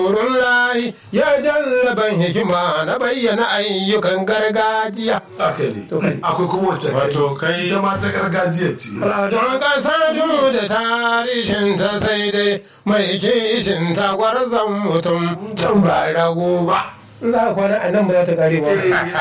Nurullahi ya jallaban hikima na bayyana ayyukan gargajiya. haka ne akwai kuma wacce Wato kai- ita ma ta gargajiya ce Al'adun ƙasa duk da tarihinta sai dai mai kishin ta gwarzon mutum can ba rago ba. Za a kwana a nan ba za ta kare ba.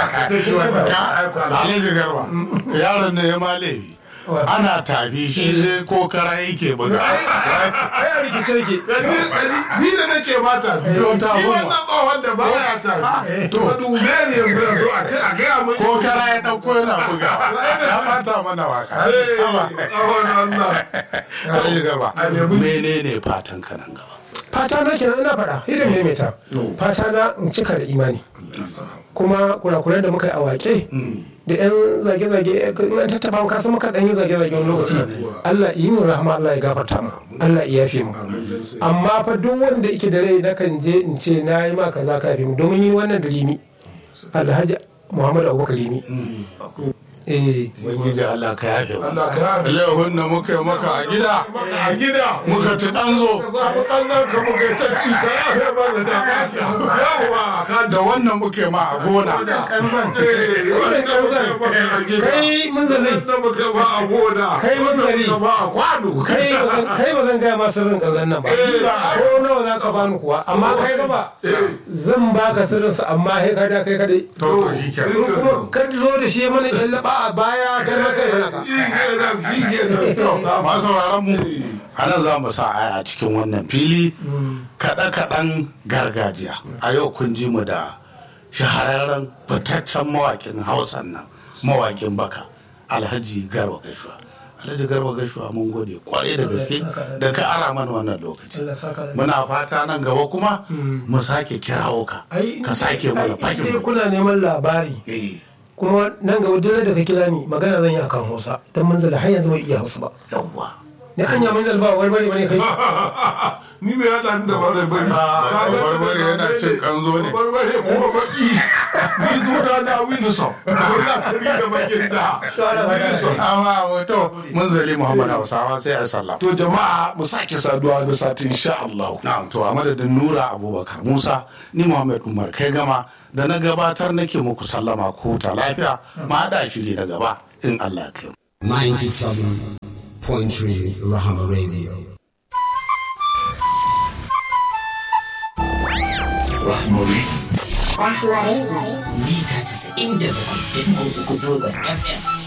Alhaji Garba, yaron ne ya ma laifi. Ana tafi shi sai ko kara yake buga. Ai a rikice ke. ni da nake mata biyu ta ni goma. wannan tsohon da ba ya ta to dube ne yanzu yanzu a ce a gaya mun Ko kara ya ɗauko yana buga. Ya bata mana waka. Eh, Haba. tsohon Allah Alhaji Garba, A nemi- menene fatan ka nan gaba? Fata na kenan ina faɗa, irin maimaita. Fata na in cika da imani. kuma kurakurai da muka yi a wake da yan zage-zage in an tattafa ka san muka dan yi zage-zage wani lokaci Allah yi mu rahama Allah ya gafarta mu Allah ya yafe mu amma fa duk wanda yake da rai na kan je in ce na yi ma kaza ka yafe mu domin yi wannan da limi Alhaji Muhammad Abubakar limi eh Ubangiji Allah ka yafe mu. Allah ka yafe. Laihun da muka yi maka a gida, a gida muka ci ɗanzo. ka zaɓi ƙanzan ka muka yi tacci ka yafe mana da yawa ka Da wannan muke ma a gona. kai mun zalai da muka ba a gona Kai manzari. muka ba a kwano kai ba zan- kai ba zan gaya ma sirrin kazan nan ba ko nawa za ka bani kuwa amma kai gaba zan baka sirrin sa amma sai ka da kai kadai To to shi in kenan. kuma ka zo da shi mana yan laba a baya kai ma sai mana ka shi kenan shi kenan masu sauraron mu a nan za mu sa aya a cikin wannan fili kaɗe-kaɗen gargajiya a yau kun ji mu da shahararren fitaccen mawaƙin hausan nan mawaƙin baka alhaji garba gashuwa alhaji garba gashuwa mun gode kwarai da gaske da ka ara mana wannan lokaci muna fata nan gaba kuma mu sake kirawo ka ka sake mana ai fakin dai kuna neman labari eh kuma nan gaba duk da ka kira ni magana zan yi akan Hausa dan mun zala har yanzu bai iya Hausa ba yawwa ni anya mun zala ba warbare bane kai ni me ya dan da bare bari barbare yana cin kanzo ne barbare kuma baki ni suna na Wilson na tabi da bakin da Wilson amma wato mun zali muhammad hausawa sai a sallah to jama'a mu sake saduwa na sati insha Allah na'am to a madadin nura abubakar musa ni muhammad umar kai gama da na gabatar nake muku sallama ko ta lafiya ma haɗa shiri na gaba in allah ya kai mu 97.3 Rahama Radio. Rahmari. mita 97.3 zangon FM.